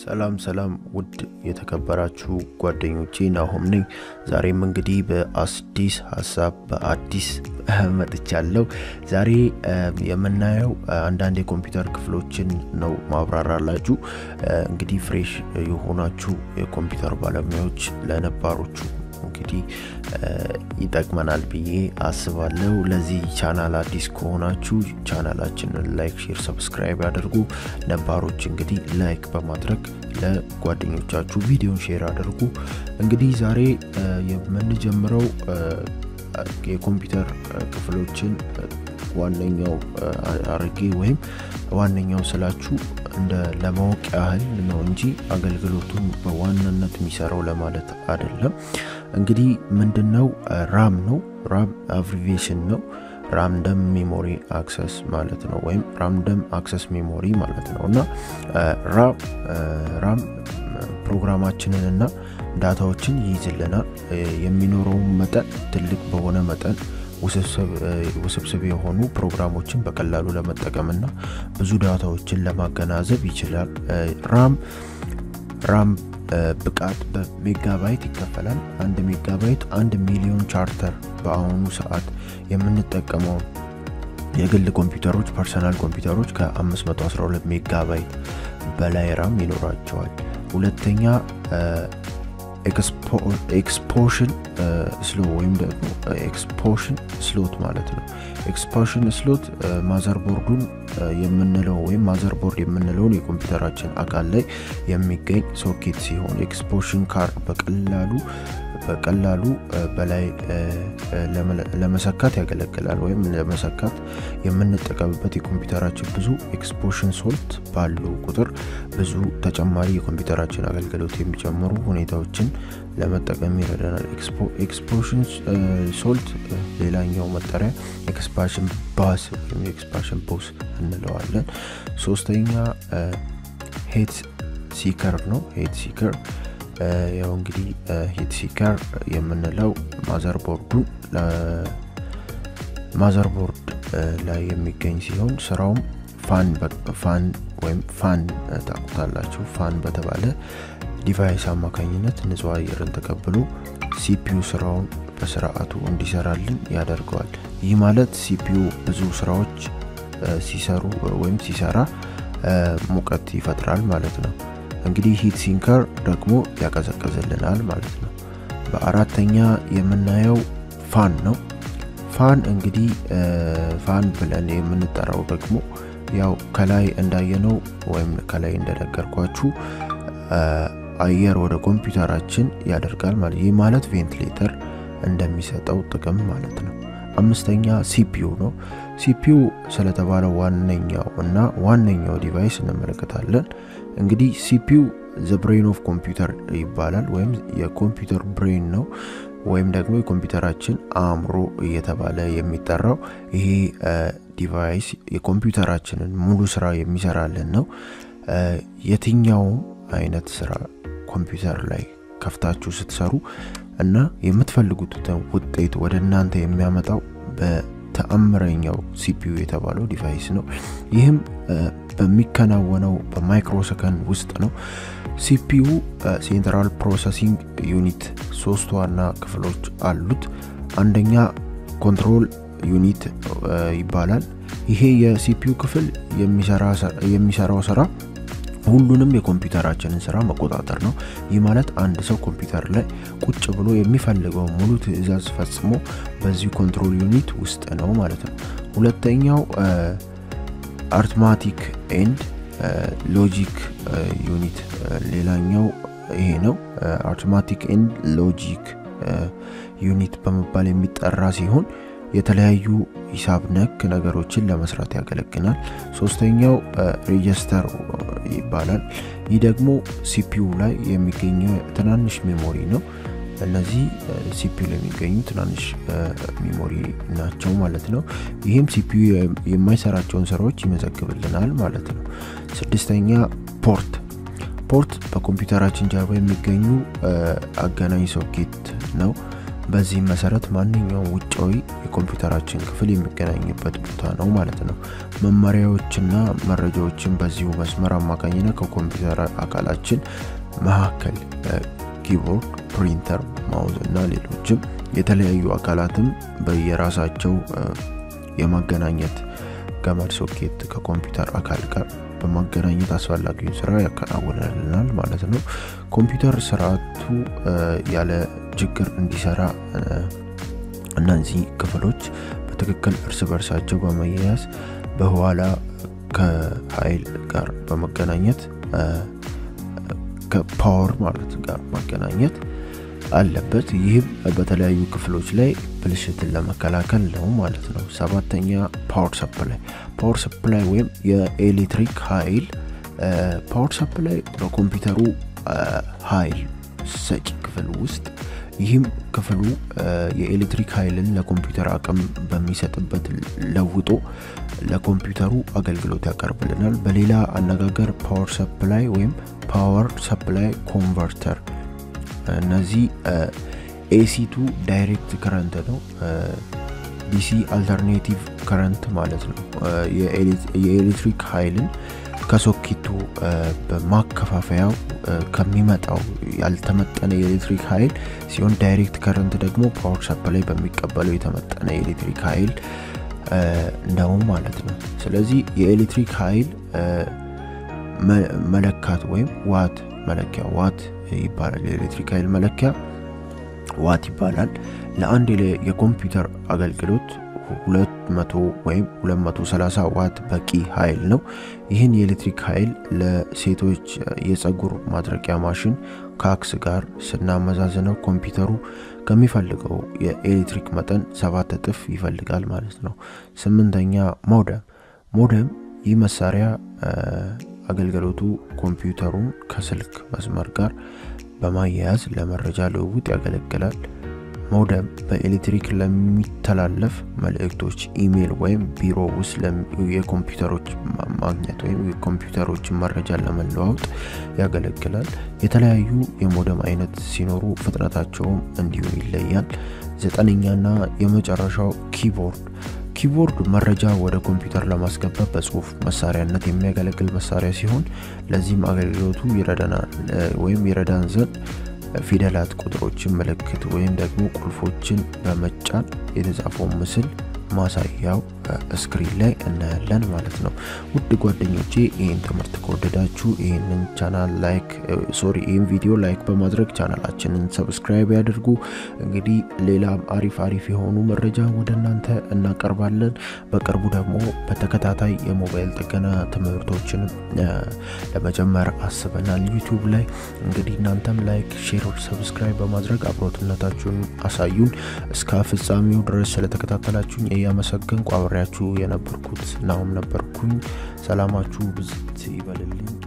ሰላም ሰላም ውድ የተከበራችሁ ጓደኞቼ ናሆም ነኝ። ዛሬም እንግዲህ በአዲስ ሀሳብ በአዲስ መጥቻለሁ። ዛሬ የምናየው አንዳንድ የኮምፒውተር ክፍሎችን ነው ማብራራላችሁ። እንግዲህ ፍሬሽ የሆናችሁ የኮምፒውተር ባለሙያዎች ለነባሮቹ እንግዲህ ይጠቅመናል ብዬ አስባለሁ። ለዚህ ቻናል አዲስ ከሆናችሁ ቻናላችንን ላይክ፣ ሼር፣ ሰብስክራይብ ያደርጉ። ነባሮች እንግዲህ ላይክ በማድረግ ለጓደኞቻችሁ ቪዲዮን ሼር አድርጉ። እንግዲህ ዛሬ የምንጀምረው የኮምፒውተር ክፍሎችን ዋነኛው አርጌ ወይም ዋነኛው ስላችሁ እንደ ለማወቅ ያህል ነው እንጂ አገልግሎቱን በዋናነት የሚሰራው ለማለት አይደለም። እንግዲህ ምንድነው ራም ነው። ራም አብሪቬሽን ነው። ራምደም ሜሞሪ አክሰስ ማለት ነው፣ ወይም ራምደም አክሰስ ሜሞሪ ማለት ነው እና ራም ፕሮግራማችንን እና ዳታዎችን ይይዝልናል። የሚኖረውን መጠን ትልቅ በሆነ መጠን ውስብስብ የሆኑ ፕሮግራሞችን በቀላሉ ለመጠቀምና ብዙ ዳታዎችን ለማገናዘብ ይችላል። ራም ራም ብቃት በሜጋባይት ይከፈላል። አንድ ሜጋባይት አንድ ሚሊዮን ቻርተር በአሁኑ ሰዓት የምንጠቀመው የግል ኮምፒውተሮች ፐርሰናል ኮምፒውተሮች ከ512 ሜጋባይት በላይ ራም ይኖራቸዋል። ሁለተኛ ኤክስፖሽን ስሎ ወይም ደግሞ ኤክስፖሽን ስሎት ማለት ነው። ኤክስፖሽን ስሎት ማዘርቦርዱን የምንለው ወይም ማዘርቦርድ የምንለውን የኮምፒውተራችን አካል ላይ የሚገኝ ሶኬት ሲሆን ኤክስፖሽን ካርድ በቀላሉ በቀላሉ በላይ ለመሰካት ያገለግላል። ወይም ለመሰካት የምንጠቀምበት የኮምፒውተራችን ብዙ ኤክስፖሽን ሶልት ባሉ ቁጥር ብዙ ተጨማሪ የኮምፒውተራችን አገልግሎት የሚጨምሩ ሁኔታዎችን ለመጠቀም ይረዳናል። ኤክስፖሽን ሶልት ሌላኛው መጠሪያ ኤክስፓንሽን ባስ ወይም ኤክስፓንሽን ቦስ እንለዋለን። ሶስተኛ ሄት ሲከር ነው። ሄት ሲከር ያው እንግዲህ ሂት ሲከር የምንለው ማዘርቦርዱን ማዘርቦርድ ላይ የሚገኝ ሲሆን ስራውም ፋን ፋን ወይም ፋን ታቁታላችሁ ፋን በተባለ ዲቫይስ አማካኝነት ንጹህ አየርን ተቀብሎ ሲፒዩ ስራውን በስርዓቱ እንዲሰራልን ያደርገዋል። ይህ ማለት ሲፒዩ ብዙ ስራዎች ሲሰሩ ወይም ሲሰራ ሙቀት ይፈጥራል ማለት ነው። እንግዲህ ሂት ሲንከር ደግሞ ያቀዘቅዝልናል ማለት ነው። በአራተኛ የምናየው ፋን ነው። ፋን እንግዲህ ፋን ብለን የምንጠራው ደግሞ ያው ከላይ እንዳየነው ወይም ከላይ እንደነገርኳችሁ አየር ወደ ኮምፒውተራችን ያደርጋል ማለት ይህ ማለት ቬንቲሌተር እንደሚሰጠው ጥቅም ማለት ነው። አምስተኛ ሲፒዩ ነው። ሲፒዩ ስለተባለው ዋነኛው እና ዋነኛው ዲቫይስ እንመለከታለን። እንግዲህ ሲፒዩ ዘ ብሬን ኦፍ ኮምፒውተር ይባላል ወይም የኮምፒውተር ብሬን ነው ወይም ደግሞ የኮምፒውተራችን አእምሮ እየተባለ የሚጠራው ይሄ ዲቫይስ የኮምፒውተራችንን ሙሉ ስራ የሚሰራልን ነው። የትኛውም አይነት ስራ ኮምፒውተር ላይ ከፍታችሁ ስትሰሩ እና የምትፈልጉትን ውጤት ወደ እናንተ የሚያመጣው በተአምረኛው ሲፒዩ የተባለው ዲቫይስ ነው። ይህም በሚከናወነው በማይክሮ ሰከንድ ውስጥ ነው። ሲፒዩ ሴንትራል ፕሮሰሲንግ ዩኒት ሶስት ዋና ክፍሎች አሉት። አንደኛ ኮንትሮል ዩኒት ይባላል። ይሄ የሲፒዩ ክፍል የሚሰራው ስራ ሁሉንም የኮምፒውተራችንን ስራ መቆጣጠር ነው። ይህ ማለት አንድ ሰው ኮምፒውተር ላይ ቁጭ ብሎ የሚፈልገው ሙሉ ትዕዛዝ ፈጽሞ በዚህ ኮንትሮል ዩኒት ውስጥ ነው ማለት ነው። ሁለተኛው አርትማቲክ ኤንድ ሎጂክ ዩኒት ሌላኛው ይሄ ነው። አርትማቲክ ኤንድ ሎጂክ ዩኒት በመባል የሚጠራ ሲሆን የተለያዩ ሂሳብ ነክ ነገሮችን ለመስራት ያገለግላል። ሶስተኛው ሬጅስተር ይባላል። ይህ ደግሞ ሲፒዩ ላይ የሚገኘው ትናንሽ ሜሞሪ ነው። እነዚህ ሲፒዩ ላይ የሚገኙ ትናንሽ ሜሞሪ ናቸው ማለት ነው። ይህም ሲፒዩ የማይሰራቸውን ስራዎች ይመዘግብልናል ማለት ነው። ስድስተኛ ፖርት ፖርት በኮምፒውተራችን ጀርባ የሚገኙ አገናኝ ሶኬት ነው። በዚህም መሰረት ማንኛውም ውጫዊ የኮምፒውተራችን ክፍል የሚገናኝበት ቦታ ነው ማለት ነው። መመሪያዎችና መረጃዎችን በዚሁ መስመር አማካኝነት ከኮምፒውተር አካላችን መካከል ኪቦርድ፣ ፕሪንተር፣ ማውዝ እና ሌሎችም የተለያዩ አካላትም በየራሳቸው የማገናኘት ገመድ ሶኬት ከኮምፒውተር አካል ጋር በማገናኘት አስፈላጊውን ስራ ያከናውንልናል ማለት ነው። ኮምፒውተር ስርዓቱ ያለ ችግር እንዲሰራ እነዚህ ክፍሎች በትክክል እርስ በርሳቸው በመያያዝ በኋላ ከኃይል ጋር በመገናኘት ከፓወር ማለት ጋር ማገናኘት አለበት። ይህም በተለያዩ ክፍሎች ላይ ብልሽትን ለመከላከል ነው ማለት ነው። ሰባተኛ ፓወር ሰፕላይ። ፓወር ሰፕላይ ወይም የኤሌክትሪክ ኃይል ፓወር ሰፕላይ በኮምፒውተሩ ኃይል ሰጪ ክፍል ውስጥ ይህም ክፍሉ የኤሌክትሪክ ኃይልን ለኮምፒውተር አቅም በሚሰጥበት ለውጦ ለኮምፒውተሩ አገልግሎት ያቀርብልናል። በሌላ አነጋገር ፓወር ሰፕላይ ወይም ፓወር ሰፕላይ ኮንቨርተር እነዚህ ኤሲቱ ዳይሬክት ከረንት ነው። ዲሲ አልተርኔቲቭ ከረንት ማለት ነው። የኤሌክትሪክ ኃይልን ከሶኬቱ በማከፋፈያው ከሚመጣው ያልተመጠነ የኤሌክትሪክ ኃይል ሲሆን ዳይሬክት ከረንት ደግሞ ፓወር ሰፕላይ በሚቀበለው የተመጠነ የኤሌክትሪክ ኃይል ነው ማለት ነው። ስለዚህ የኤሌክትሪክ ኃይል መለካት ወይም ዋት መለኪያ ዋት ይባላል። የኤሌክትሪክ ኃይል መለኪያ ዋት ይባላል። ለአንድ የኮምፒውተር አገልግሎት 200 ወይም 230 ዋት በቂ ኃይል ነው። ይህን የኤሌክትሪክ ኃይል ለሴቶች የፀጉር ማድረቂያ ማሽን ከአክስ ጋር ስናመዛዝነው ኮምፒውተሩ ከሚፈልገው የኤሌክትሪክ መጠን ሰባት እጥፍ ይፈልጋል ማለት ነው። ስምንተኛ ሞደም። ሞደም ይህ መሳሪያ አገልግሎቱ ኮምፒውተሩን ከስልክ መስመር ጋር በማያያዝ ለመረጃ ልውውጥ ያገለግላል። ሞደም በኤሌክትሪክ ለሚተላለፍ መልእክቶች፣ ኢሜይል ወይም ቢሮ ውስጥ የኮምፒውተሮች ማግኘት ወይም የኮምፒውተሮችን መረጃ ለመለዋወጥ ያገለግላል። የተለያዩ የሞደም አይነት ሲኖሩ ፍጥነታቸውም እንዲሁ ይለያል። ዘጠነኛና የመጨረሻው ኪቦርድ ኪቦርድ መረጃ ወደ ኮምፒውተር ለማስገባት በጽሁፍ መሳሪያነት የሚያገለግል መሳሪያ ሲሆን ለዚህም አገልግሎቱ ይረዳናል ወይም ይረዳን ዘንድ ፊደላት፣ ቁጥሮችን፣ ምልክት ወይም ደግሞ ቁልፎችን በመጫን የተጻፈውን ምስል ማሳያው ስክሪን ላይ እናያለን ማለት ነው። ውድ ጓደኞቼ ይህን ትምህርት ከወደዳችሁ ይህንን ቻናል ላይክ ሶሪ ይህን ቪዲዮ ላይክ በማድረግ ቻናላችንን ሰብስክራይብ ያድርጉ። እንግዲህ ሌላም አሪፍ አሪፍ የሆኑ መረጃ ወደ እናንተ እናቀርባለን። በቅርቡ ደግሞ በተከታታይ የሞባይል ጥገና ትምህርቶችን ለመጀመር አስበናል ዩቲዩብ ላይ። እንግዲህ እናንተም ላይክ፣ ሼር፣ ሰብስክራይብ በማድረግ አብሮትነታችሁን አሳዩን። እስከ ፍጻሜው ድረስ ስለተከታተላችሁኝ እያመሰገንኩ አብሬያችሁ የነበርኩት ናሁም ነበርኩኝ። ሰላማችሁ ብዝት ይበልልኝ።